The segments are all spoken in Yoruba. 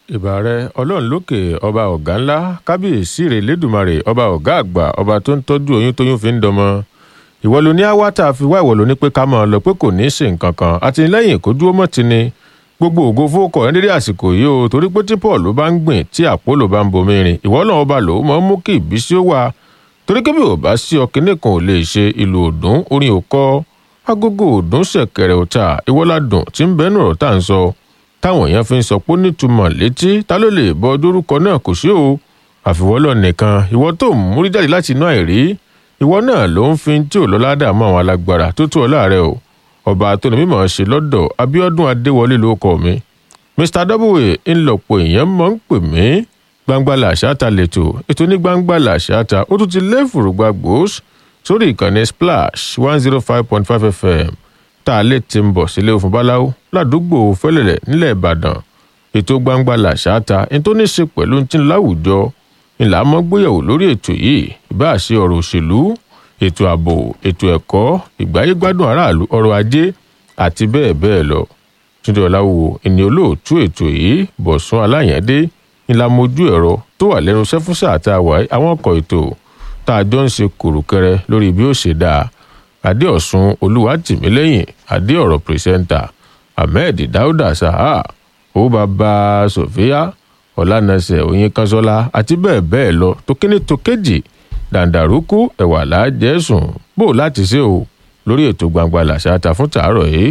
ìbà rẹ ọlọ́run lókè ọba ọ̀gá ńlá kábíyèsí rẹ̀ lẹ́dùnmarè ọba ọ̀gá àgbà ọba tó ń tọ́jú oyún tóyún fi ń dọmọ ìwọ ló ní àwa tá a fi wá ìwọ ló ní pé ká máa lọ pé kò ní í ṣe nǹkan kan àtìlẹ́yìn kó dúró mọ́ ti ni gbogbo ògo fowókọ̀ ẹ̀ ń dédé àsìkò yìí o torí pé tí paul ló bá ń gbìn tí àpólò bá ń bomi rìn ìwọ náà ọba ló mọ̀ ń mú kí ìbísí ó wà torí kébì ò bá sí ọkìnní kan ò lè ṣe ìlú òdùn orin òkọ agogo òdùn ṣẹ̀kẹ̀rẹ̀ òta ìwọ́ládùn tí ń bẹ́nu ọ̀rọ̀ tá à ń sọ táwọn èèyàn fi ń sọ pé ó nítumọ̀ létí ta ló lè bọ dórúkọ náà kò sí o àfiwọ́lọ̀ nìkan ìwọ tó ń múrí jáde láti inú àìrí ìwọ náà ló ń fi tí ò lọ́lá dààmú àwọn alágbára tó tó ọ láàrẹ o ọba tó ní mímọ̀ ṣe lọ́dọ̀ abiodun adéwọlé ló kọ mi mr w ńlọpọ̀ èèyàn mọ̀ ń pè mí gbangba làṣáta lẹ́tọ̀ ètò ní gbangba làṣáta ó tún ti lé fùrùgbà gbòós sórí ìkànnì splash one zero five point five fm tá a lè ti ń bọ̀ sílé òfin báláwo ládùúgbò fẹ́lẹ̀lẹ̀ nílẹ̀ ìbàdàn ètò gbangba làṣáta ní tó ní ṣe pẹ̀lú ti láwùjọ ńlá mọ́ gbéyàwó lórí ètò yìí ìbáà ṣe ọ̀rọ̀ òṣèlú ètò ààbò ètò ẹ̀kọ́ ìgbáyégbádùn aráàlú ọrọ̀ ajé àti bẹ́ẹ̀ bẹ́ẹ̀ lọ túndé ọ̀làwò ìní olóòtú ètò yìí bọ̀sùn aláyẹ̀dé ńlámojú ẹ̀rọ tó wà lẹ́nu sẹ́fúnsà tá a wà àwọn ọkọ̀ ètò tá a jọ ń ṣe kùrùkẹrẹ lórí bí ó ṣe dáa adéọ̀sùn olúwatìmílẹ́yìn adéọ̀rọ̀ pírẹsẹ́ńtà ahmed dauda saha ó bàbá sofia ọ̀lànàṣẹ oyin kanṣọ́lá àti bẹ́ẹ̀ bẹ́ẹ̀ lọ tó kíní tó kéjì dàǹdàrúkú ẹ̀wà lájẹ̀sùn bó láti ṣe o lórí ètò gbangba làṣà ta fún tàárọ̀ yìí.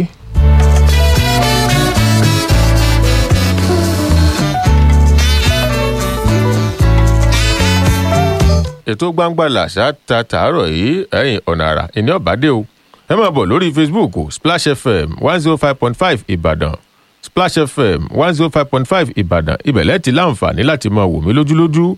ètò gbangba làṣà ta tàárọ̀ yìí ẹ̀yìn ọ̀nà àrà ìní ọ̀bádé o ẹ máa bọ̀ lórí facebook splash fm one zero five point five ìbàdàn splash fm one zero five point five ìbàdàn ibẹ̀lẹ́ ti láǹfààní láti máa wò mí lójúlójú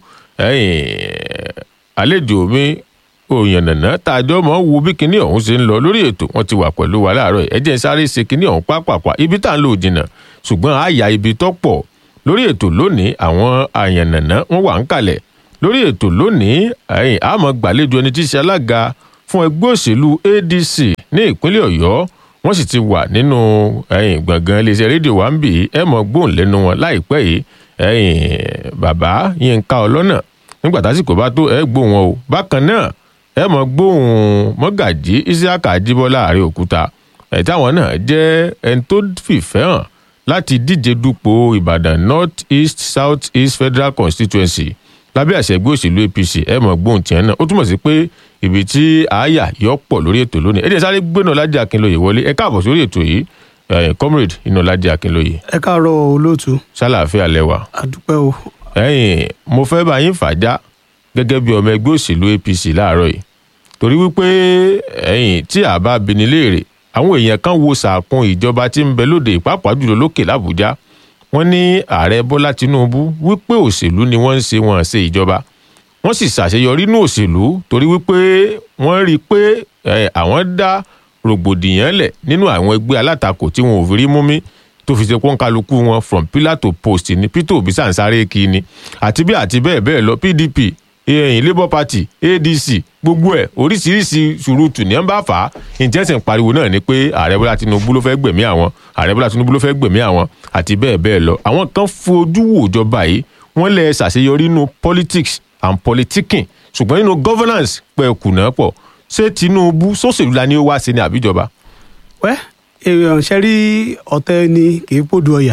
ẹ̀yìn àlejò mi òyìnbó tá a jọ mọ̀ ń wo bí kinní ọ̀hún ṣe ń lọ lórí ètò wọn ti wà pẹ̀lú wa láàárọ̀ ẹ̀ jẹ́ sáré ṣe kinní ọ̀hún pápápá ibi tá à ń lò jìnnà ṣùgbọ́n àyà ibi tó pọ̀ lórí ètò lónìí àwọn àyànnànà wọn wà ń kalẹ̀ lórí ètò lónìí ẹ̀yìn àmọ́ gbàlejò ẹni tí í ṣe alága fún ẹgbẹ́ òṣèlú adc ní ìpínlẹ̀ ọ̀yọ́ wọ́n sì ti wà nínú ẹ̀yìn gbọ̀ngàn iléeṣẹ́ rédíò wa ń bì í ẹ̀ mọ̀ gbóhùn lẹ́nu wọn láìpẹ́ yìí ẹ̀yìn bàbá yínká ọlọ́nà nígbà tásìkò bá tó ẹ̀ gbóhùn wọn o bákan náà ẹ̀ mọ̀ gbóhùn mọ́gàjí isiaka ajíbọ́lá àárẹ̀ òkúta ẹ̀ táwọn náà jẹ́ ẹni tó fìfẹ́ hàn láti díje dupò ìbàdàn north east south east federal constituency lábẹ́ àṣẹ ẹgbẹ́ òṣèlú apc ẹ̀ mọ̀ gbóhùn tiẹ̀ náà ó túmọ̀ sí pé ibi tí àáyà yọ pọ̀ lórí ètò lónìí ẹ jẹ́ sáré gbéná lájà akínlóye wọlé ẹ káàbọ̀ sórí ètò yìí comrade iná lájà akínlóye. ẹ káàárọ̀ olóòtú. sálàáfíà lẹwà. àdúpẹ́ o. ẹyìn mo fẹ́ bá yín fàájà gẹ́gẹ́ bí ọmọ ẹgbẹ́ òṣèlú apc láàárọ̀ yìí torí wípé ẹyìn tí a bá bini léèrè àwọn èèyàn kan wo sàkún ìjọba tí ń bẹ lóde ìpápá jùlọ lókè làbújá wọn ní ààrẹ bọ́lá tinubu wípé òṣèlú ni wọ́n ń ṣe wọn ṣe ìjọba wọ́n sì ṣàṣeyọrí ní òṣèlú torí wípé wọ́n rí i pé àwọn dá rògbòdìyàn lẹ̀ nínú àwọn ẹgbẹ́ alátakò tí wọn ò fi rí mú mi tó fi ṣe pọ́n kálukú wọn from pillar to post ní peter obi sànsáré kí ni àti bí àti bẹ́ẹ̀ bẹ́ẹ̀ lọ pdp ẹ̀yìn labour party adc gbogbo ẹ̀ oríṣiríṣi ṣùrùtù ní ẹ̀ ń bá fà á ìjẹ́sìn pariwo náà ni pé ààrẹ bọ́lá tinubu ló fẹ́ gbẹ̀mí àwọn ààrẹ bọ́lá tinubu ló fẹ́ gbẹ̀mí àwọn àti bẹ́ẹ̀ bẹ́ẹ̀ lọ àwọn kan fojú wò ìjọba yìí wọ́n lẹ̀ ṣàṣeyọrí nínú politics and politicking ṣùgbọ́n nínú governance pẹ̀ kùnà pọ̀ ṣé tinubu sóṣèlú la ni ó wá sí ní àbíjọba. wẹ́ èèyàn ṣe rí ọ̀tẹ̀ ni kì í pòdù ọ̀yà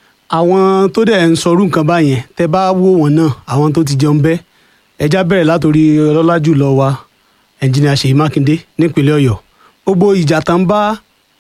àwọn tó dẹ̀ ń sọrú nǹkan báyẹn tẹ bá wò wọ́n náà àwọn tó ti jẹun bẹ́ ẹja bẹ̀rẹ̀ látòrí ọlọ́lá jùlọ wa ẹnjìnìà ṣèyí mákindé nípínlẹ̀ ọ̀yọ́ gbogbo ìjà tán bá.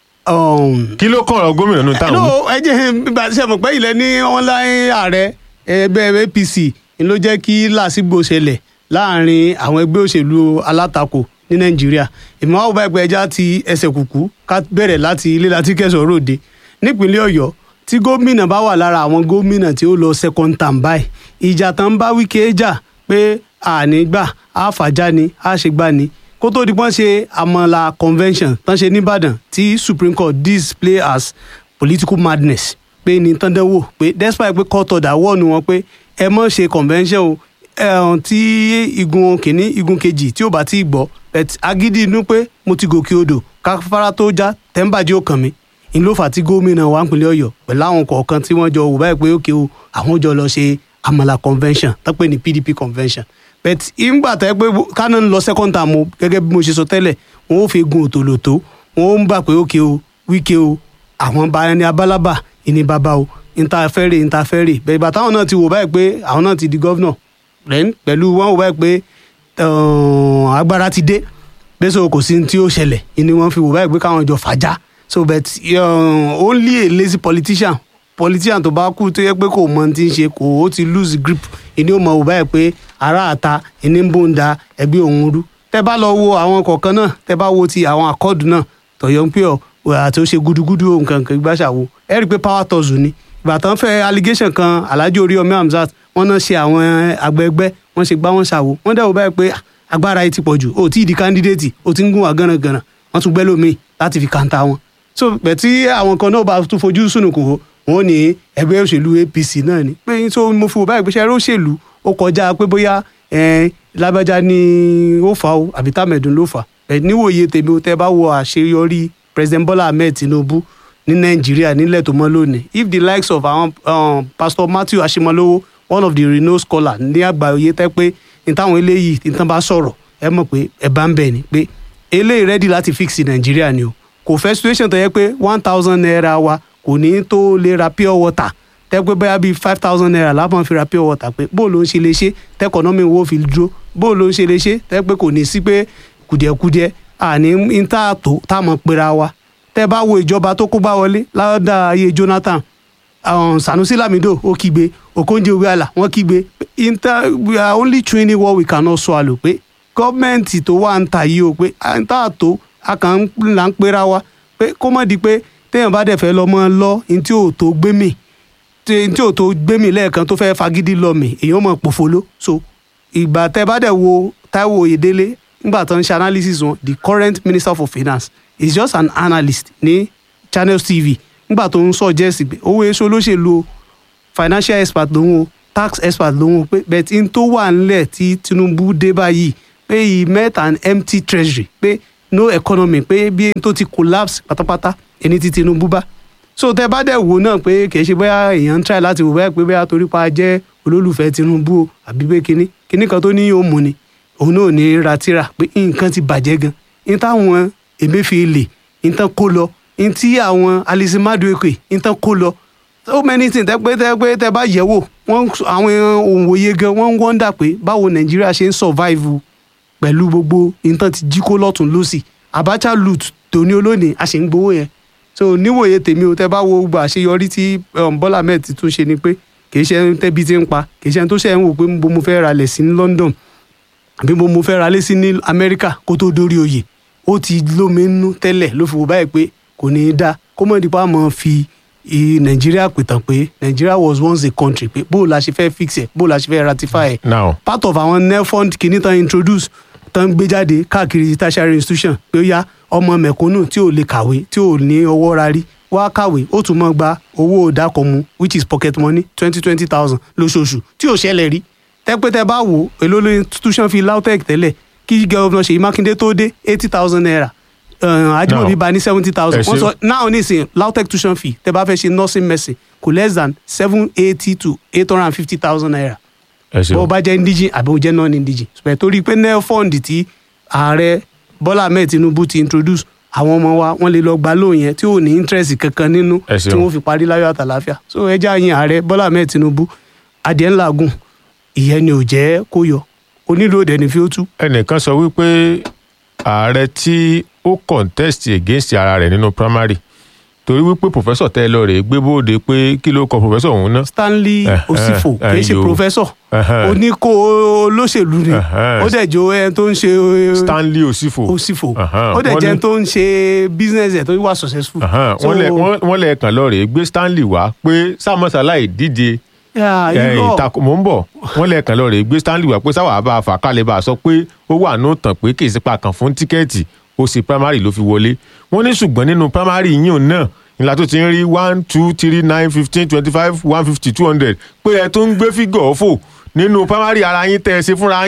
kí ló kàn ọ́ gómìnà nù táwọn. ẹ jẹ́ ṣe mọ̀ pé ilẹ̀ ní wọn láyé ààrẹ ẹgbẹ́ apc ló jẹ́ kí làásìgbò ṣẹlẹ̀ láàrin àwọn ẹgbẹ́ òṣèlú alátakò ní nàìjíríà ìmọ̀ àwọn ẹgbẹ́ ẹja ti ẹsẹ̀ kùkú ká bẹ̀rẹ̀ láti ilé láti kẹsàn-án ròde nípínlẹ̀ ọ̀yọ́ tí gómìnà bá wà lára àwọn gómìnà tí ó lọ second term báyìí ìjà tán bá wíkẹ́ jà pé àní gbà á fàjà ni á ṣe gbà ni kó tó di pọ́n ṣe àmọ́là convention tán ṣe nìbàdàn tí supreme court display as political madness pé ní tán dánwò pé despite pé court order wọ́ọ̀nù wọn pé ẹ mọ̀ ṣe convention o ẹ̀hún tí igun kìíní igun kejì tí ò bá tí ì gbọ́ agídí inú pé mo ti gòkè odò káfárá tó já tẹ́ḿbàjẹ́ ò kàn mí ń ló fà tí gómìnà wa ń pinlẹ̀ ọ̀yọ́ pẹ̀lú àwọn kọ̀ọ̀kan tí wọ́n jọ wò báyìí pé ókè o àwọn jọ lọ ṣe àmàlà convention tó pè ní pdp convention but ìgbà tó yẹ pé kánà ń lọ second term o gẹ́gẹ́ bí mo ṣe sọ tẹ́lẹ̀ wọn ò fi gun òtòlótó wọn ò ń bà pé ókè o wíkẹ́ o àwọn bá ẹni abálábà ìní bàbá o ìntàfẹ́rẹ̀ ìntàfẹ́rẹ̀ bẹ̀rẹ̀ bàtà àwọn náà ti wò báyìí pé àwọn náà ti di gọ́vnọ̀ rẹ̀ pẹ̀lú wọn wò báyìí pé agbára ti dé bẹ́ẹ̀ sọ kò sí ní tí ó ṣẹlẹ̀ ìní wọn fi wò báyìí pé káwọn jọ fàájà so but uh, only a lazy politician politician tó bá kú tó yẹ pé kò mọ ti ń ṣe kò ó ti lose grip ìní ó mọ wò báyìí pé ará àta ìní ń bò ń da ẹgbẹ́ òun rú tẹ́ bá lọ wo àwọn kọ̀ọ̀kan náà tẹ́ bá wo ti àwọn àkọọdù náà tọyọ ń pè ọ àti ó ṣe gudugudu nǹkan kan gbàṣàwò ẹ rí i pé power tọ́sù ni ìgbà tán fẹ́ allegation kan alhaji oríyọmí hamzat wọ́n náà ṣe àwọn àgbẹ̀gbẹ́ wọ́n ṣe gbá wọn ṣàwò wọ́n dẹ̀ wò báyìí pé agbára yìí ti pọ̀ jù ó tí ì di candidate ó ti ń gún wa gánragànrà wọ́n tún gbẹ́ lómi láti fi kàńtà wọn so bẹ̀ tí àwọn kan náà bá tún fojú sùnùkùn wò wọ́n ní ẹgbẹ́ òṣèlú apc náà ni pé so mo fi wò báyìí pé ṣe eré òṣèlú ó kọjá pé bóyá lábẹ́já ni ó fà ó àbí tàmẹ̀dùn ló fà ẹ̀ níwòye tèmi ó tẹ́ bá wo àṣeyọrí president bola ahmed tinubu ní nàìjíríà nílẹ̀ tó mọ́ lónìí if the likes of àwọn um, pastor matthew ashimolowo one of the renowned scholars ní àgbáyé tẹ́ pé ní táwọn eléyìí ní tán bá sọ̀rọ̀ ẹ mọ̀ pé ẹ bá ń bẹ̀ ni pé eléyìí ready láti fix nàìjíríà ni o kò fẹ́ situation tó yẹ pé one thousand naira wa kò ní tó lè ra pure water tẹ́ pé bóyá bíi five thousand naira lápọn fi ra pure water pé bó ló ń ṣe lè ṣe tẹ́kọ̀nọ́mì wo fi dúró bó ló ń ṣe lè ṣe tẹ́ pé kò ní sí pé kùdìẹ̀kudiẹ àní ń tà tó tá a mọ̀ pera wa tẹ́ bá wo ìjọba tó kó bá wọlé ládà ayé jonathan um, sanusi lamido ó kígbe okonjo iweala wọ́n kígbe inter we are only training what we cannot swallow pé gọ́ọ̀mẹ̀ntì tó wà ń ta yìí o pé à ń tà tó a kàn ń là ń pera wa pé kó mọ̀ di pé téèyàn bá dẹ̀ fẹ́ lọ mọ́ lọ ní tí ò tó gbé mi ní tí ò tó gbé mi lẹ́ẹ̀kan tó fẹ́ fagídí lọ mi èèyàn mọ̀ pòfolo so ìgbà tẹ́ bá dẹ̀ wo taiwo oyèdélé nígbà tó ń ṣe analysis wọn the current minister for finance is just an analyst ní channels tv nígbà tó ń suggest pé owó èso olóṣèlú financial expert lòun o tax expert lòun o pé bẹ́ẹ̀ tí n tó wà nílẹ̀ tí tinubu dé báyìí pé he met an empty treasury pé no economy pé bí n tó ti collapse pátápátá ẹni tí tinubu bá so tẹ bá dẹ̀ wò náà pé kì í ṣe bóyá èèyàn ń try láti wò bóyá pé bóyá torí pa jẹ́ olólùfẹ́ tinubu o àbí pé kinní kinní kan tó ní yóò mú ni òun náà ní ratira pé nǹkan ti bàjẹ́ gan ní táwọn emefiele ní tán kó lọ ní tí àwọn alisi madueke ní tán kó lọ so many things tẹ pé tẹ pé tẹ bá yẹ̀ wò wọ́n àwọn òǹwòye gan wọ́n ń wọ́ndà pé báwo nàìjíríà ṣe ń survive pẹ̀lú gbogbo nǹkan ti jí kó lọ́tún lọ́sì abacha loot tòní olónìí a ṣe ń gbowó yẹn so níwòye tèmi o tẹ bá wo gbà àṣeyọrí tí bọ́lá mẹ́ẹ̀ ti tún ṣe ni pé kì í ṣe tẹ́bi tí ń pa kì í ṣe tó ṣe ń wò pé mo mo fẹ́ ra lẹ̀ sí ní London àbí mo mo fẹ́ ra lé sí ní Amẹ́ríkà kó tó dórí oyè ó ti lómi nínú tẹ́lẹ̀ ló fi wò báyìí pé kò ní í dá kó mọ̀ nípa mọ̀ fi Nàìjíríà pìtàn pé Nàìjíríà was once a country pé bó la ṣe fẹ́ fix ẹ̀ bó la ṣe fẹ́ ratify ẹ̀ now part of àwọn nefund kìíní tán introduce tán gbé jáde káàkiri tertiary institution pé ó yá ọmọ mẹ̀kúnnù tí ò lè kàwé tí ò ní ọwọ́ rárí wá kàwé ó tún mọ́ gba owó ìdákọ̀mú which is pocket money twenty twenty thousand lóṣooṣù tí ò ṣẹlẹ̀ rí tẹ́pẹ́tẹ́ bá wò ó èló ló institution fi LAUTECH tẹ́lẹ̀ kí gọ́vnà Ṣèyí Mákindé tó dé eighty thousand naira Ajímọ̀bí bá ní seventy thousand wọ́n sọ náà nísìnyí LAUTECH tuition fee tẹ́ bá fẹ́ ṣe nursing medicine kò less than seven eighty to eight hundred and fifty thousand naira ẹ bó ṣeun bá jẹ́ indigene àbí ó jẹ́ non indigene ṣùgbọ́n torí pé nel fund tí ààrẹ Bọ́lá Ahmed Tinubu ti introduce àwọn ọmọ wa wọ́n lè lọ gba lóun yẹn tí ò ní interest kankan nínú Ẹ ṣeun. tí wọ́n fi parí láyọ̀ àtàláfíà so ẹja yin ààrẹ Bọ́lá Ahmed Tinubu adìẹ ńlá gùn ìyẹn ni ò jẹ́ kó yọ onílò òdẹ ní fi ó tú ẹnìkan sọ wípé ààrẹ tí ó contest against ara rẹ̀ nínú primary torí wípé professor tẹ́ ẹ lọ rèé gbé bóde pé kí ló kọ professor òun náà Stanley Eh, Osifo eh, kì í ṣe ayo. professor Ẹhẹ́n. oníkó olóṣèlú ni Ẹhẹ́n. ó dẹ̀ jọ ẹni tó ń ṣe Stanley Osifo Osifo Ẹhẹ́n. ó dẹ̀ Wọ́n jẹ́ ní- ẹni tó ń ṣe business ẹ̀ tó wà successful. Ẹhẹ́n. So, wọ́n lẹ- wọ́n- wọ́n lẹ kàn lọ rèé gbé Stanley wá pé sàmọ́sálà ìdíje yeah, ẹ, irọ́. ìtakò mò ń bọ̀ wọ́n lẹ kàn lọ rèé gbé Stanley wá pé sáwà bá a fà kálẹ̀ bá a sọ pé ó wà ní òtàn pé kì í sípa kan fún tíkẹ́ẹ̀tì ó sì primary ló fi wọlé wọ́n ní ṣùgbọ́n nínú primary yín náà ìlà tó ti ń rí one two three nine fifteen twenty five one fifty two hundred pé ẹ tó ń gbé fígọ̀ fò nínú primary ara yín tẹ́ ẹ ṣe fúnra yín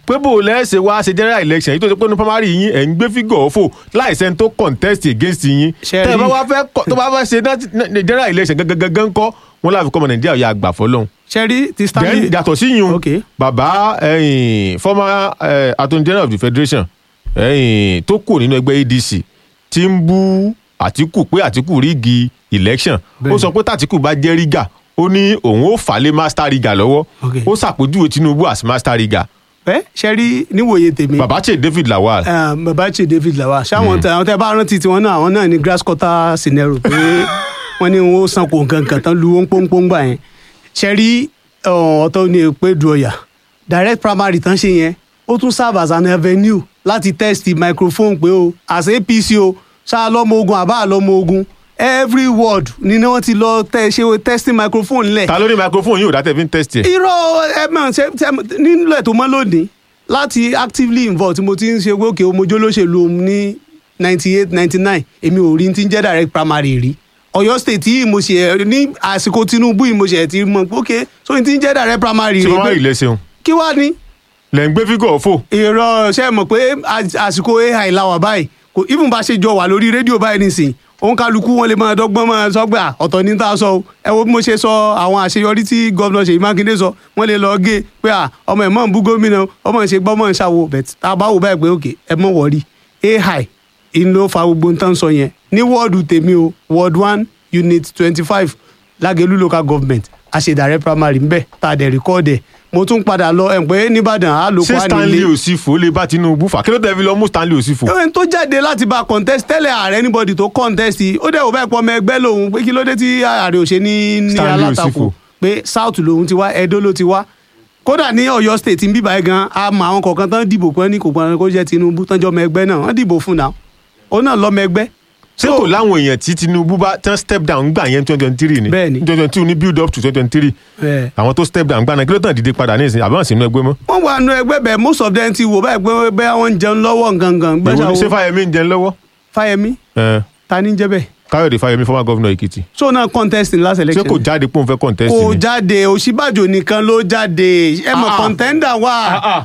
pé bò lẹ́sẹ̀ wá ṣe general election yìí tó ṣe pé ní primary yín ẹ̀ ń gbé fígọ̀ fò láìsẹ́ni tó contest against yín Ṣé tẹ́ ẹ bá rí- wá fẹ́ kọ- tó bá fẹ́ ṣe nat- na- general election gangan kọ́ wọn láfi kọ́ ọmọ nàìjíríà yà àgbà fọlọ́hún ṣẹ́rí ti then stanley yàtọ̀ sí yun Okay. bàbá ẹ̀yìn former eh, attorney general of the federation ẹ̀yìn tó kù nínú ẹgbẹ́ adc ti ń bú àtìkù pé àtìkù rígi election ó Bẹ́ẹ̀ni. sọ pé tàtìkù bá jẹ́ rígà ó ní òun ó fà lé master riga lọ́wọ́ Okay. ó ṣàpèjúwe tinubu as master riga ẹ ṣẹ́rí níwòye tèmi babache david lawal eh, babachi david lawal ṣáwọn tẹ àwọn tẹ bá rántí tiwọn náà àwọn náà ní grass cutter scenario pé wọn ní wọn ó san kó nǹkan kan tán lu wọn pọ́npọ́ngbà yẹn ṣẹ́rí ọ̀tọ̀ ní èpè du ọ̀yà direct primary tán ṣe yẹn ó tún serve as an avenue láti test microphone pé o as apc o ṣáà lọ́mọ ogun àbá lọ́mọ ogun every word ni wọ́n ti lọ tẹ ṣe testing microphone lẹ̀ ta ló ní microphone yìí ò dá tẹ̀ fi ń test ẹ̀ irọ́ ẹ mọ̀ ṣe ṣe nílẹ̀ tó mọ́ lónìí láti actively involve tí mo ti ń ṣe gòkè omojó lóṣèlú òun ní ninety eight ninety nine èmi ò rí ti ń jẹ́ direct primary rí Ọ̀yọ́ state yìí mo ṣe ẹ̀ ní àsìkò Tinubu yìí mo ṣe ẹ̀ ti mọ̀ pé ok so n ti ń jẹ́ direct primary tí rí wọ́n máa pé rí lẹ́sẹ̀un kí wá ní lẹ́ ń gbé fígọ̀ fò irọ́ ṣe mọ̀ pé às- àsìkò ai la wà báyìí kò even bá ṣe jọ wà lórí rédíò báyìí nísìn òun kálukú wọn lè máa dọ́gbọ́n máa sọ pé à, ọ̀tọ̀ ní tá a sọ o ẹ wo bí mo ṣe sọ àwọn àṣeyọrí tí gómìnà Ṣèyí Mákindé sọ wọ́n lè lọ gé pé à, ọmọ ẹ̀ mọ̀ ń bú gómìnà ọmọ ẹ̀ ṣe gbọ́ mọ̀ ń ṣàwò bẹ̀t tá a bá wò báyìí pé òkè ẹ mọ̀ wọ̀rí ai in ló fa gbogbo ń tán sọ yẹn ní wọ́ọ̀dù tèmi o ward one unit twenty five lágẹ̀lú local government a ṣe direct primary ń bẹ̀ tá a dẹ̀ record ẹ̀ mo tún padà lọ ẹ̀ pé nìbàdàn á lò ṣé pa stanley nílé òsìfò lè bá tinubu fà kí ló tẹ̀ fi lọ mú stanley òsìfò ẹni tó jáde láti bá contest tẹ́lẹ̀ ààrẹ anybody tó contest yìí ó dẹ̀ wò bẹ́ẹ̀ pọ̀ ọmọ ẹgbẹ́ lòun pé kí ló dé tí ààrẹ ò ṣe ní ní Stanley alátakò Osifo. pé south lòun ti wá edo ló ti wá kódà ní Ọ̀yọ́ state ń bíbá ẹ gan a mọ àwọn kọ̀ọ̀kan tán dìbò pé ní kò gbọ́n kó jẹ́ Tinubu tán jọ ọmọ ẹgbẹ́ náà wọ́n dìbò fún náà òun náà lọ́mọ ẹgbẹ́ ṣé kò láwọn èèyàn tí tinubu bá tán step down gbà yẹn twenty twenty three ni Bẹ́ẹ̀ni. twenty twenty two ní build up to twenty twenty three Bẹ́ẹ̀. àwọn tó step down gbà náà kí ló tàn dìde padà ní ìsìn àbáwọn sínú ẹgbẹ́ mọ́ wọ́n wà nù ẹgbẹ́ bẹ́ẹ̀ most of them ti wò báyìí pé bẹ́ẹ̀ wọ́n ń jẹun lọ́wọ́ gangan èwo ni ṣé gbẹ́sà fáyemí ń jẹun lọ́wọ́ Fáyẹmí Eh, ta ní jẹ́ bẹ́ẹ̀ káyọ̀dé fáyemí former governor èkìtì so náà contest in last ṣé election kò jáde pé òun fẹ́ contest kò ni jáde òsínbàjò nìkan ló jáde ẹ mọ Ah, ah. contender wà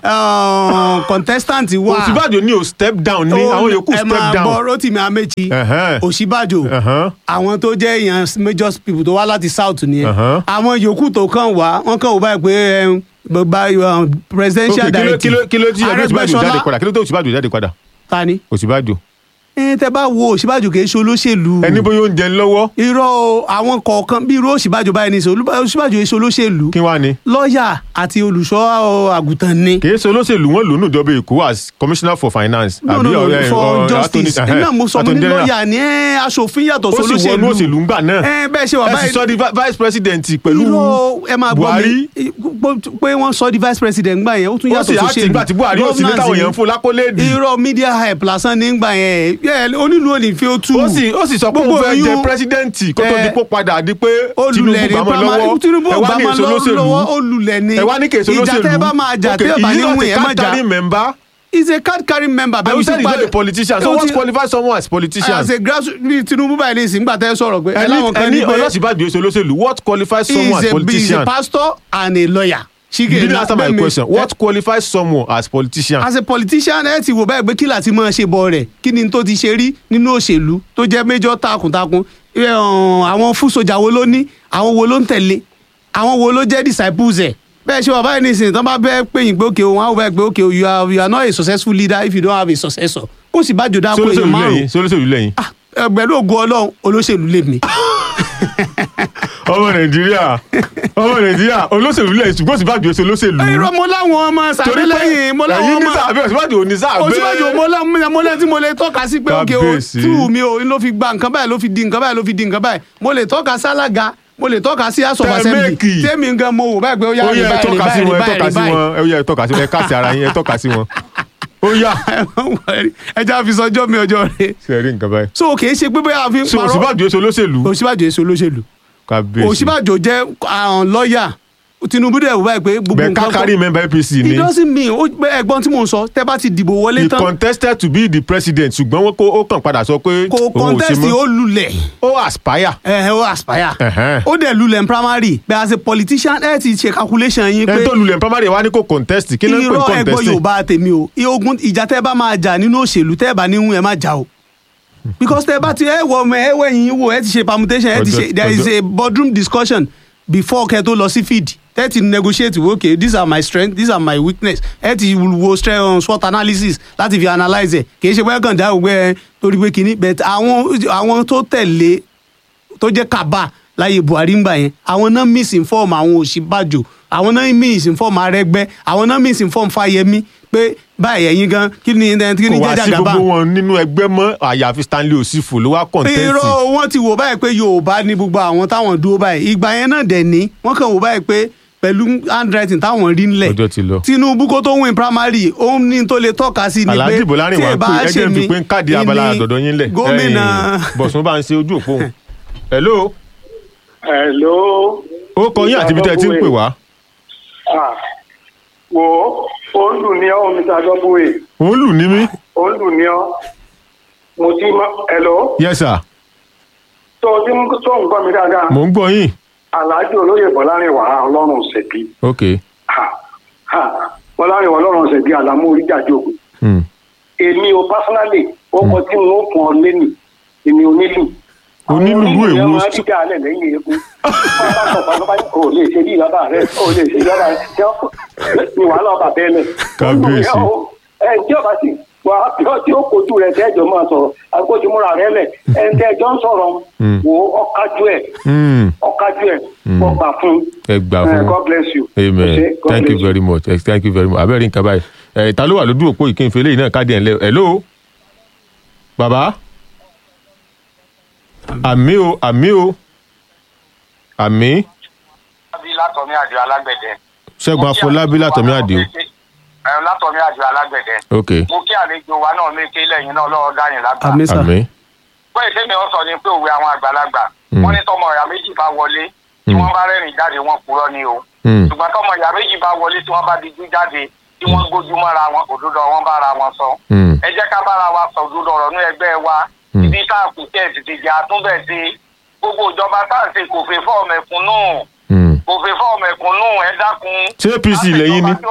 uh, contestant wà òsínbàjò ní o step down ní Ó- àwọn yòókù ẹ step máa down gbọ́ Rotimi Amechi Ẹ̀hẹ́n. òsínbàjò Ẹ̀hẹ́n. àwọn tó jẹ́ èèyàn major people tó wá láti south nìyẹn Ẹ̀hẹ́n. àwọn yòókù tó kàn wá wọ́n kàn wò báyìí pé um, bá um, presidential Ok, kí ló- kí directive ló- kí ló tí ẹgbẹ́ òsínbàjò Arẹ́gbẹ́ṣọlá- jáde padà kí ló tó òsínbàjò jáde padà ta ni òsínbàjò ẹ tẹ bá wo òsínbàjò kì í ṣe olóṣèlú ẹni bóyá ó ń jẹun lọ́wọ́ irọ́ o, àwọn kọ̀ọ̀kan bí irú òsínbàjò báyìí ní sọ òsínbàjò kì í ṣe olóṣèlú kí wá ni lọ́ọ̀yà àti olùṣọ́ àgùntàn ni. kì í ṣe olóṣèlú wọn lò ní ìjọba èkó as commissioner for finance no no no ọ̀rẹ́- for ọ̀rẹ́ justice attorney- ẹ náà mo sọ mo attorney ní general. lọ́ọ̀yà ni ẹ aṣòfin yàtọ̀ ó sì sólóṣèlú wọnú òṣèlú ńgbà náà ẹ bẹ́ẹ̀ ṣe wà ẹ sì báyìí sọ di vi- vice president pẹ̀lú irọ́ ẹ máa gbọ́ Buhari mi pé- pé wọ́n sọ di vice president gbà yẹn ó tún ó yàtọ̀ sì sóṣèlú àti ìgbà tí buhari ò sí ní táwọn èèyàn ń fún lákólẹ́ẹ̀dì irọ́ media hype lásán ní gbà yẹn ẹ, onílù òní fi ó tú ó sì ó sì sọ pé òun Gbogbo fẹ́ jẹ oyún- pírẹsidẹ́ǹtì kó tó ẹ, di pó padà di pé olùlẹ̀ ní tinubu gbàmọ́ primary lọ́wọ́ tinubu ẹ wá ní gbàmọ́ èso olóṣèlú lọ́wọ́ olùlẹ̀ ní ẹ wá ní kèso olóṣèlú ìjà tẹ́ bá máa jà Okay, tẹ́ bá he ní is not wùn a ẹ̀ má jà card-carrying member he is a card carrying member and you said he is not a politician so ó what ti- qualifies someone as politician as a grassroots bí tinubu báyìí ní ìsìn gbà tẹ́ sọ̀rọ̀ pé ẹ ẹni láwọn kan ní ẹni pé ọlọ́sibàjò èso olóṣèlú what qualifies he someone is as a he is a politician pastor and a lawyer. you didn't answer my question what qualifies someone as politician as a politician ẹ ti wò báyìí pé kí láti máa ṣe bọ rẹ̀ kí ni tó ti ṣe rí nínú òṣèlú tó jẹ́ méjọ́ takuntakun ẹ, ọ̀n, àwọn fún sojà wo ló ní àwọn wo ló ń tẹ̀lé àwọn wo ló jẹ́ disciples ẹ̀ bẹ́ẹ̀ ṣe wà báyìí ní ìsìn tán bá bẹ́ẹ̀ pé yín pé òkè òun àwọn bẹ́ẹ̀ pé òkè you are you are not a successful leader if you don't have a successor kó sì bá jò dáko èèyàn sólóṣèlú márùn lẹ́yìn sólóṣèlú lẹ́yìn ẹgbẹ̀rún ògo ọlọ́run olóṣèlú lèmi. ọmọ nàìjíríà ọmọ nàìjíríà olóṣèlú lẹ́yìn ṣùgbọ́n òsínbàjò èso olóṣèlú irọ́ mo láwọn ọmọ sàbẹ̀ lẹ́yìn mo láwọn ẹ̀yin ní ọmọ sàbẹ̀ òsínbàjò ò ní sàbẹ̀ òsínbàjò mo lẹ́ mo lẹ́ tí mo lè tọ́ka sí pé òkè o Kábíyèsí. tú mi o ló fi gba nǹkan báyìí ló fi di nǹkan báyìí ló fi di nǹkan báyìí mo lè tọ́ka sí alága mo lè tọ́ka sí house of Tẹ́ assembly méèkì. tèmi gan mo wò báyìí pé ó yá ó rìn yẹ ẹ báyìí rìn tọ́ka sí báyìí wọn ẹ rìn tọ́ka sí báyìí wọn ẹ yẹ ẹ tọ́ka sí wọn ẹ káàsì ara yín ẹ tọ́ka sí wọn ó yá ẹ já fi sọjọ́ mi ọjọ́ rẹ ṣe rí nǹkan báyìí so kì í ṣe pé bóyá a fi ń so parọ́ òsínbàjò èso olóṣèlú òsínbàjò èso olóṣèlú kábíyèsí òsínbàjò jẹ́ àwọn lọ́ọ̀yà tinubu dẹ̀ wò báyìí pé gbogbo bẹ́ẹ̀ nǹkan kákárí member apc ni it doesn't mean ó pé ẹ̀gbọ́n tí mò ń sọ tẹ́ bá ti dìbò wọlé he tán contested to be the president ṣùgbọ́n wọn kó ó kàn padà sọ pé kò òun ò ṣe contest mọ́ ó lulẹ̀ ó aspire ẹ ó aspire Ẹ̀hẹ́n. ó dẹ̀ lulẹ̀ ní primary bẹ́ẹ̀ as a politician ẹ ti ṣe calculation yín pé ẹni tó lulẹ̀ primary wa ní kò contest kí ló ń pè irọ́ ẹgbọ́ contest yorùbá tèmi o ogun ìjà tẹ́ bá máa jà nínú òṣèlú tẹ́ bá níhun ẹ má jà o because tẹ́ bá ti ẹ wọ ọmọ ẹ wẹ̀yìn wò ẹ ti ṣe permutation ẹ ti Ọjọ́- ṣe there is a boardroom discussion before kẹ́ tó lọ sí field tẹ́ ti negotiate wo okay these are my strength these are my weakness ẹ ti wo strength on SWOT analysis láti fi analyse ẹ kì í ṣe pé kàn dá ògbẹ́ ẹ torí pé kínní but àwọn àwọn tó tẹ̀lé tó jẹ́ kaba láyé buhari ń gbà yẹn àwọn náà misinform àwọn òṣìbàjò àwọn náà misinform arẹgbẹ àwọn náà misinform fáyemí pé báyìí ẹ̀yin gan kí ni kí ni kò wá jẹjà sí gàba gbogbo wọn nínú ẹgbẹ́ mọ́ àyàfi stanley osifo ló wá contest irọ́ wọn ti wò báyìí pé yorùbá ní gbogbo àwọn táwọn dúró báyìí ìgbà yẹn náà dẹ̀ ní wọ́n kàn wò báyìí pé pẹ̀lú handwriting táwọn rí ńlẹ̀ ọjọ́ ti lọ. tinubu kó tó win primary òun ní tó lè tọ́ka sí ni pé alhaji bolarin wa ẹ bá pé ṣe ẹjẹ ń fi mí, pé ń káàdì abala ìní àdọ̀dọ̀ yín lẹ̀ gómìnà Ẹ̀yin, bọ̀sùn bá ń ṣe ojú òpó òun. hello Hello. ó kọ yín àti ibi tẹ́ ẹ ti ń pè wá Ah, wo ó ń lù ní ọ́ mr dọ́bùwé òun lù ní mí ó ń lù ní ọ́ mo ti mọ hello yes sir tó o ti ń tó ń gbọ́ mi dáadáa mò ń gbọ́ yín alhaji olóyè bọ́lárin wà ọlọ́run ṣèbí ok bọ́lárin wà ọlọ́run ṣèbí àlámú oríjàjòkó hmm. èmi o personally ó kọ tí mo fún ọ lẹ́nì èmi onílù Onílù Àwọn èwo? yẹn máa ń dídá alẹ́ lẹ́yìn eégún bá bá sọ fún abáyé kò lè ṣe bí ìlọ́ba rẹ kò lè ṣe ìlọ́ba rẹ tí ó ní wàhálà ọba bẹ́ẹ̀ lẹ̀. Kábíyèsí. ẹ tí ọba sì wà á bí ó tí ó kojú rẹ tẹ́jọ́ máa sọ̀rọ̀ àgbójúmọ́ra rẹ lẹ̀ ẹ ń tẹ́jọ́ ń sọ̀rọ̀ Mm. wò ó ọ̀kájú ẹ̀ Hmm. ọ̀kájú ẹ̀ Mm. ọgbà fún ẹ gbà Eh, fún God bless you. amen Okay, God thank you bless very much Eh, thank you very much abẹ́rẹ́ nǹkan báyìí ẹ̀ ta ló wà lójú òpó ìkíni fèlè yìí náà káàdì ẹ̀ ń lẹ́ hello bàbá àmì o àmì o àmì bí látọ̀mí àjọ alágbẹ̀dẹ. ṣẹ́gun afọlábí látọ̀mí àdìo ẹ látọ̀mí àjọ alágbẹ̀dẹ. ok mo kí àlejò wa náà méje lẹ́yìn náà lọ́wọ́ dáyìn lágbà. àmì sà àmì pé ìsèmi ọ sọ ni pé òwe àwọn àgbàlagbà Mm. wọ́n ní tọmọ ìyá méjì bá wọlé tí Mm. wọ́n bá rẹ́rìn jáde wọ́n purọ́ ni o. Hmm. ṣùgbọ́n tọmọ ìyá méjì bá wọlé tí wọ́n bá dijú jáde tí wọ́n gbójú mọ́ra wọn òdodo wọn bára wọn sọ. Hmm. ẹ jẹ́ ká bára wa sọ òdodo ọ̀rọ̀ ní ẹgbẹ́ wa Mm. ibi tá a kù tẹ̀ tètè jẹ́ àtúnbẹ̀ sí gbogbo ìjọba tá à ń ṣe kò fẹ́ fọ́ ọmọkùnú Hmm. kò fẹ́ fọ́ ọmọkùnú ẹ dákun. ṣé apc lẹ́yìn ni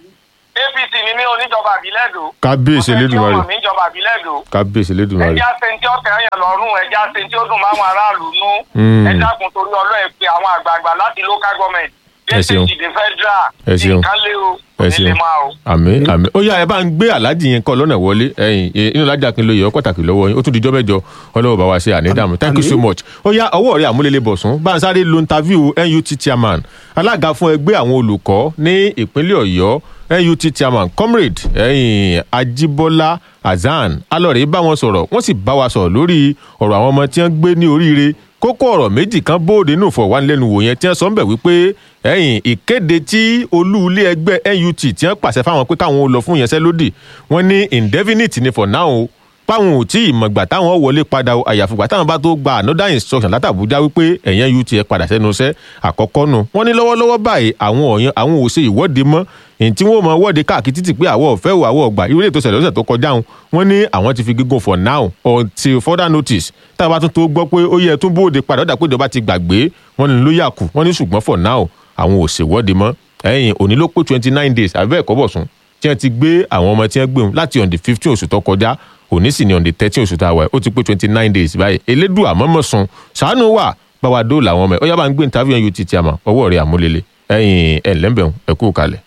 apc ni mí oníjọba àbílẹ̀ dò. kábíyèsí elédùnmarè ọmọ mi níjọba àbílẹ̀ dò. kábíyèsí elédùnmarè ẹja ṣe tí ó tẹ̀yàn lọ́rùn ẹja ṣe tí ó dùn máwọn aráàlú nú. Mm. ẹ dákun torí ọlọ́ọ̀ pé àwọn àgbààgbà láti local government. Ẹ ṣeun. dé federal. Ẹ ṣeun. nǹkan lé o ẹ nílé ṣeun máa o. àmì àmì ó yá ẹ bá ń gbé aláàjì yẹn kọ lọ́nà wọlé ẹ̀yìn eh, inú alájà kí n lo yẹ ọ pàtàkì lọ́wọ́ yín ó tún di jọ́mẹ́jọ ọlọ́wọ́ bá wa ṣe ànídàmú thank you so much ó yá ọwọ́ rẹ̀ àmúlélẹ̀ bọ̀sùn bá ń sáré lo interview NUT chairman alága fún ẹgbẹ́ àwọn olùkọ́ ní ìpínlẹ̀ ọ̀yọ́ NUT chairman comrade ẹ̀yìn ajibola hasan alọ́rẹ̀ bá wọn sọ̀rọ̀ wọ́n sì bá wa sọ̀rọ̀ lórí ọ̀rọ̀ àwọn ọmọ tí wọ́n gbé ní oríire kókó ọ̀rọ̀ méjì kan bóde nù fọ̀wánilẹ́nuwò yẹn tí wọ́n sọ ń bẹ̀ wípé ẹ̀yìn ìkéde tí olú ilé ẹgbẹ́ NUT tí wọ́n pàṣẹ fáwọn pé káwọn ó lọ fún ìyanṣẹ́lódì wọ́n ní indefinite ni for now o páwọn ò tí ì mọ̀gbà táwọn wọlé padà o àyàfùgbà táwọn bá tó gba another instruction látàbújá wípé ẹ̀yẹn UT ẹ padà sẹ́nu iṣẹ́ àkọ́kọ́ nu wọ́n ní lọ́wọ́lọ́wọ́ báyìí àwọn ọ̀yàn àwọn ò ṣe ìwọ́de mọ́ èyí tí wọ́n mọ wọ́de káàkiri títì pé àwọn ọ̀fẹ́ o àwọn ọ̀gbà irú ètò ìṣẹ̀lẹ̀ ọ̀sẹ̀ tó kọjá wọn wọ́n ní àwọn ti fi gígùn for now until further notice tá a bá tún tó gbọ́ pé ó yẹ tún bóde padà ó dà pé ìjọba ti gbàgbé wọ́n ní ló yà kù wọ́n ní ṣùgbọ́n for now àwọn ò ṣèwọ́de mọ́ ẹ̀yìn òní ló pé twenty nine days àbẹ́ ẹ̀kọ́ bọ̀ sùn tí wọ́n ti gbé àwọn ọmọ tí wọ́n gbé wọn láti on the fifteen oṣù tó kọjá òní sì ni on the thirteen oṣù tá a wà ó ti pé twenty nine days báyìí elédùn àmọ́mọ́ sun ṣàánú wà báwa dóòlà àwọn ọmọ ẹ̀ ó yá bá ń gbé interview yẹn UT àmọ́ ọwọ́ rẹ̀ àmúlélẹ̀ ẹ̀yìn ẹ̀ lẹ́mbẹ̀ẹ́ ẹ̀ kú kalẹ̀.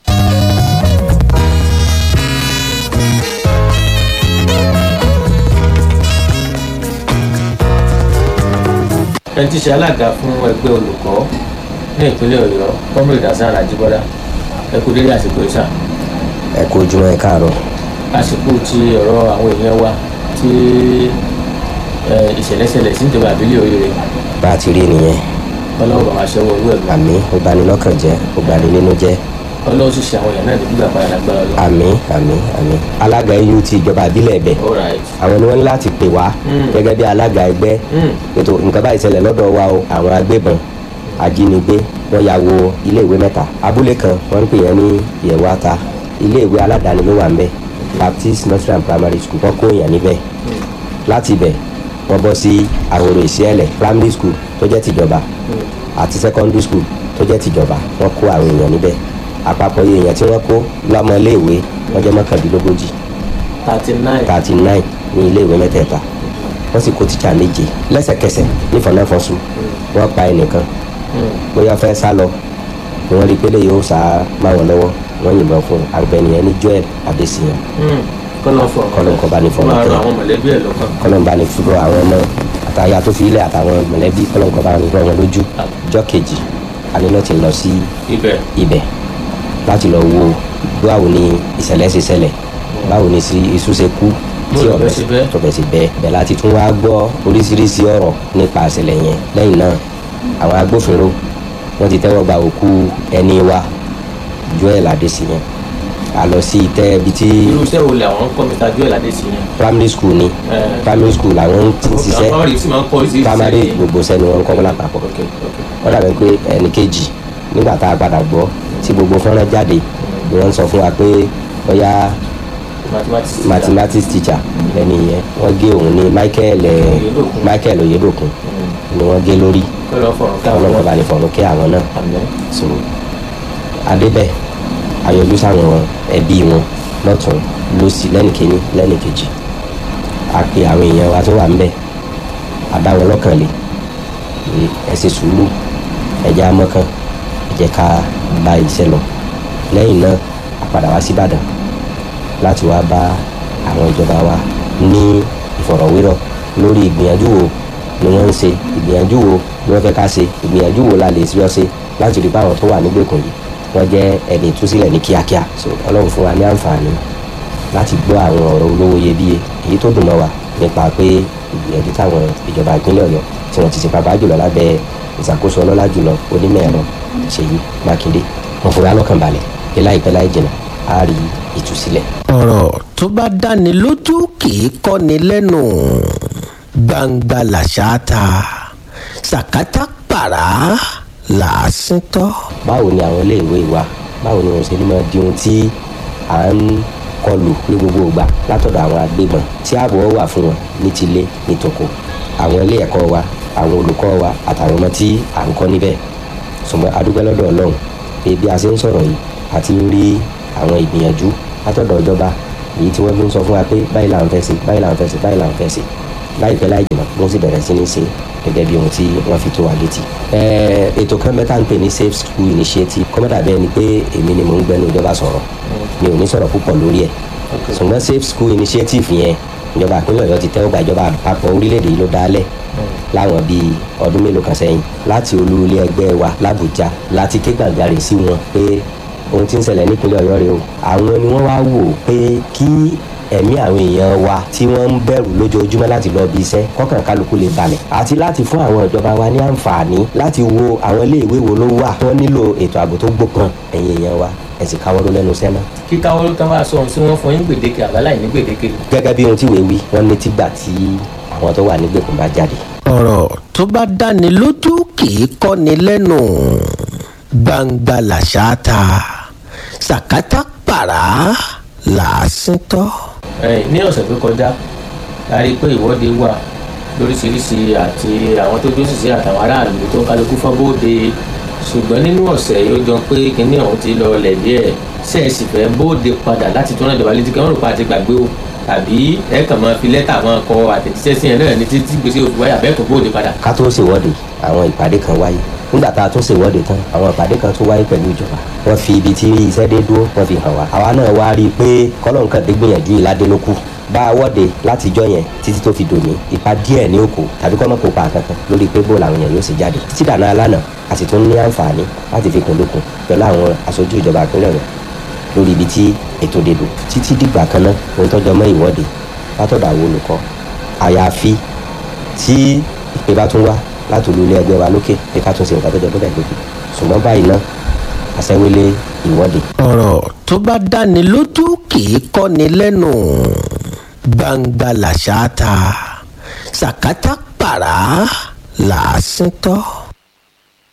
ẹni tí í ṣe alága fún ẹgbẹ́ olùkọ́ ní ìpínlẹ̀ ọ̀yọ́ comrade hasan ajibola ẹ kú délé àsìkò ìsà ẹ kú ojúmọ́ ẹ káàárọ̀ àsìkò ti ọ̀rọ̀ àwọn èèyàn wa tí ẹ, ìṣẹ̀lẹ̀ṣẹlẹ̀ sí ìjọba àbílẹ̀ oríire bá a ti rí nìyẹn ọlọ́run bàbá ṣẹ́wọ́ owó ẹ̀gbọ́n àmì ó bani lọ́kàn jẹ́ ó bani nínú jẹ́ ọlọ́run sì ṣe àwọn èèyàn náà ní gbígbà padà lágbára lọ. àmì àmì àmì alága eu ti ìjọba àbílẹ̀ ẹ̀bẹ̀ all right àwọn ni wọ́n ní láti pè wá Mm. gẹ́gẹ́ bí alága ẹgbẹ́ Mm. ètò nǹkan báyìí ṣẹlẹ̀ lọ́dọ̀ wa o àwọn agbébọn ajínigbé wọ́n ya wo iléèwé mẹ́ta abúlé kan wọ́n ń pè yẹn ní ìyẹ̀wò ata iléèwé aládàáni ló wà ń bẹ̀ baptist nursery and primary school wọ́n kó èèyàn níbẹ̀ láti ibẹ̀ wọ́n bọ́ sí àwòrò ìṣẹ́lẹ̀ primary school tó jẹ́ tìjọba àti secondary school tó jẹ́ tìjọba wọ́n kó àwọn èèyàn níbẹ̀ àpapọ̀ iye èèyàn tí wọ́n kó lọ́mọ iléèwé wọ́n jẹ́ mọ́kàndínlógójì thirty nine thirty nine ní iléèwé mẹ́tẹ̀ẹ̀ta wọ́n sì kó tíṣà méje lẹ́sẹ̀kẹsẹ̀ nífọ̀nàfọ̀sùn wọ́n pa ẹnìkan bóyá fẹ́ sá lọ ni wọ́n rí i pé lè yóò sá máa wọn lọ́wọ́ wọ́n yìnbọn fún un àgbẹ̀nìyẹn ní joel adesiyan kọ́lọ́ fọ Kọ́lọ́n kọ́ bá ní fọwọ́ máa rọ kẹ́. àwọn mọ̀lẹ́bí ẹ̀ lọ́kàn kọlọ́nba ní fúnra àwọn ọmọ àtàyà tó fi ilẹ̀ àtàwọn mọ̀lẹ́bí kọlọ́nkọ́ bá ní wọn lójú ọjọ́ kejì àní náà ti lọ sí ibẹ̀ ibẹ̀ láti lọ wo báwo ni ìṣẹ̀lẹ̀ ṣe ṣẹlẹ̀ báwo ni sí iṣu ṣe kú tí Bó ọ̀bẹ lọ̀bẹ ṣe bẹ́. tọ̀bẹ̀ ṣe bẹ́ẹ̀ bẹ́ẹ̀ láti tún wá gbọ́ oríṣiríṣi ọ̀rọ̀ nípa ìṣẹ̀lẹ̀ yẹn lẹ́yìn náà àwọn agbófinró wọ́n ti tẹ́wọ́ gba òkú ẹni wa joel adesiyan a lọ sí ìtẹ́ ibi tí irú iṣẹ́ wo lè àwọn kọ́ mr joel adesi yẹn primary school ni Eh. primary school làwọn ti ń ṣiṣẹ́ àwọn rí sí máa ń kọ́ oríṣiríṣi primary iṣẹ́ gbogbo sẹ́ni wọn ń kọ́ lápapọ̀ ok ok wọ́n dàbí pé ẹnì kejì nígbà tá a padà gbọ́ tí gbogbo fọ́nrán jáde ni wọ́n ń sọ fún wa pé bóyá mathematics mathematics teacher lẹ́ni yẹn wọ́n gé òun ní michael eh, Oyedokun. michael oyedokun ni wọ́n gé lórí kọ́lọ́ fọ̀rọ̀ ká ọlọ́run bá ní fọ̀rọ̀ kí àwọn náà àmì so adébẹ̀ ayọ̀lú sáwọn ẹbí wọn lọ́tún lọ́sí lẹ́nìkíní lẹ́nìkejì a pe àwọn èèyàn wa tó wà ńbẹ̀ àdáwọn lọ́kàn lé pé ẹ ṣe sùúrù ẹ̀jẹ̀ amọ́kàn ẹ̀jẹ̀ ká bá iṣẹ́ lọ lẹ́yìn náà a padà wá síbàdàn láti wá bá àwọn ìjọba wa ní ìfọ̀rọ̀wérọ̀ lórí ìgbìyànjú wo ni wọ́n ń ṣe ìgbìyànjú wo ni wọ́n fẹ́ ká ṣe ìgbìyànjú wo la lè ṣe ọ́ ṣe láti rí báwọn tó wà nígbèkùn yìí wọ́n jẹ́ ẹni ìtúsílẹ̀ ní kíákíá so ọlọ́run fún wa ní àǹfààní láti gbọ́ àwọn ọ̀rọ̀ olówó iyebíye èyí tó dùn mọ́ wa nípa pé ìgbìyànjú táwọn ìjọba ìpínlẹ̀ ọ̀yọ́ tí wọ́n ti ṣe pàápàá jùlọ lábẹ́ ìṣàkóso ọlọ́lá jùlọ onímọ̀ ẹ̀rọ ṣèyí mákindé wọn fún wa lọ́kàn balẹ̀ pé láìpẹ́ láì jìnnà á rí ìtúsílẹ̀ ọ̀rọ̀ tó bá dáni lójú kì í kọ́ni lẹ́nu gbangba làṣà ta sàkátà pàrà làásìn tọ́. báwo ni àwọn iléèwé wa báwo ni wọn ṣe ní máa di ohun tí à ń kọlù ní gbogbo ìgbà látọ̀dọ̀ àwọn agbébọn tí ààbò wà fún wọn ní tilé ní tòkó àwọn ilé ẹ̀kọ́ wa àwọn olùkọ́ wa àtàwọn ọmọ tí à ń kọ́ níbẹ̀ ṣùgbọ́n adúgbò lọ́dọ̀ ọlọ́run pé bí a ṣe ń sọ̀rọ̀ yìí àti rí àwọn ìgbìyànjú látọ̀dọ̀ ìjọba èyí tí wọ́n fi ń sọ fún wa pé báyìí là ń fẹ́ ṣe báyìí là ń fẹ́ ṣe báyìí là ń fẹ́ ṣe láìpẹ́ láì jìnnà wọ́n sì bẹ̀rẹ̀ sí ní ṣe gẹ́gẹ́ bí ohun tí wọ́n fi tó wa létí. Ẹ̀ẹ́, ètò kan mẹ́ta ń pè ní safe school initiative kọ́mọ́dà bẹ́ẹ̀ ni pé èmi ni mò ń gbẹ́nu ìjọba sọ̀rọ̀ mi ò ní sọ̀rọ̀ púpọ̀ lórí ẹ̀ ṣùgbọ́n safe school initiative yẹn ìjọba ìpínlẹ̀ ọ̀yọ́ ti tẹ́wọ́ gba ìjọba àpapọ̀ orílẹ̀-èdè yìí ló dálẹ̀ láwọn bíi ọdún mélòó kan sẹ́yìn láti olú ilé ẹgbẹ́ wa làbújá láti ké gbàjarè sí wọn pé ohun tí ń ṣẹlẹ̀ nípínlẹ̀ ọ̀yọ́ rèé o àwọn ni wọ́n wá wò pé kí ẹ̀mí àwọn èèyàn wa tí wọ́n ń bẹ̀rù lójoojúmọ́ láti lọ bí iṣẹ́ kọ́kàn kálukú lè balẹ̀ àti láti fún àwọn ìjọba wa ní àǹfààní láti wo àwọn iléèwé wo ló wà wọ́n nílò ètò ààbò tó gbópọn ẹ̀yìn èèyàn wa ẹ̀sìn káwọ́ ló lẹ́nu sẹ́nà. kíká wọn ló tán wá sọ ohun tí wọ́n fún yín gbèdéke àbáláyé ní gbèdéke gẹ́gẹ́ bí ohun tí wèé wí wọ́n ní tìgbà tí àwọn tó wà nígbèkùn bá jáde ọ̀rọ̀ tó bá dáni lójú kì í kọ́ni lẹ́nu gbangba làṣà ta sàkátà pàrà làásìn tọ́. Ẹ̀yìn, ní ọ̀sẹ̀ tó kọjá a rí i pé ìwọ́de wà lóríṣiríṣi àti àwọn tó dúró ṣiṣẹ́ àtàwọn aráàlú tó ń kálukú fọ́n bóde ṣùgbọ́n nínú ọ̀sẹ̀ yìí ó jọ pé kinní ọ̀hún ti lọ lẹ̀ díẹ̀ ṣe é sì fẹ́ bóde padà láti tún ìjọba létí kí wọ́n rò pa àti gbàgbé o tàbí ẹ kàn máa fi lẹ́tà máa kọ àtẹ̀jíṣẹ́ sí ẹ̀ náà ní títí gbèsè òfin wáyà bẹ́ẹ̀ tó bóde padà. ká tó ṣèwọ́de àwọn ìpàdé kan wáyé nígbà tá a tún ṣèwọ́de tán àwọn ìpàdé kan tún wáyé pẹ̀lú ìjọba wọ́n fi ibi tí iṣẹ́ dé dúró wọ́n fi hàn wá àwa náà wá rí i pé kọ́lọ́n kan dé gbìyànjú ìládé ló kù bá a wọ́de látijọ́ yẹn títí tó fi dòní ipa díẹ̀ ní òkò tàbí kọ́ mọ́ kó pa kankan lórí pé bó làwọn èèyàn yóò ṣe jáde títí dàná alánà a sì tún ní àǹfààní láti fi kún lókun pẹ̀lú àwọn aṣojú ìjọba ìpínlẹ̀ rẹ̀ lórí ibi tí ètò dèdò títí dìgbà kan náà ohun tọ́jọ́ mọ́ ìwọ́de látọ̀dọ̀ àwọn olùkọ́ àyàfi tí ìpè bá tún wá láti olú ilé ẹgbẹ́ wa lókè pé ká tún ṣe nǹkan tó jẹ bẹ́ẹ̀ lókè ṣùgbọ́n báyìí náà àṣẹwélé ìwọ́de ọ̀rọ̀ tó bá dáni lójú kì í kọ́ni lẹ́nu gbangba làṣà ta sàkátà pàrà làásìn tọ́.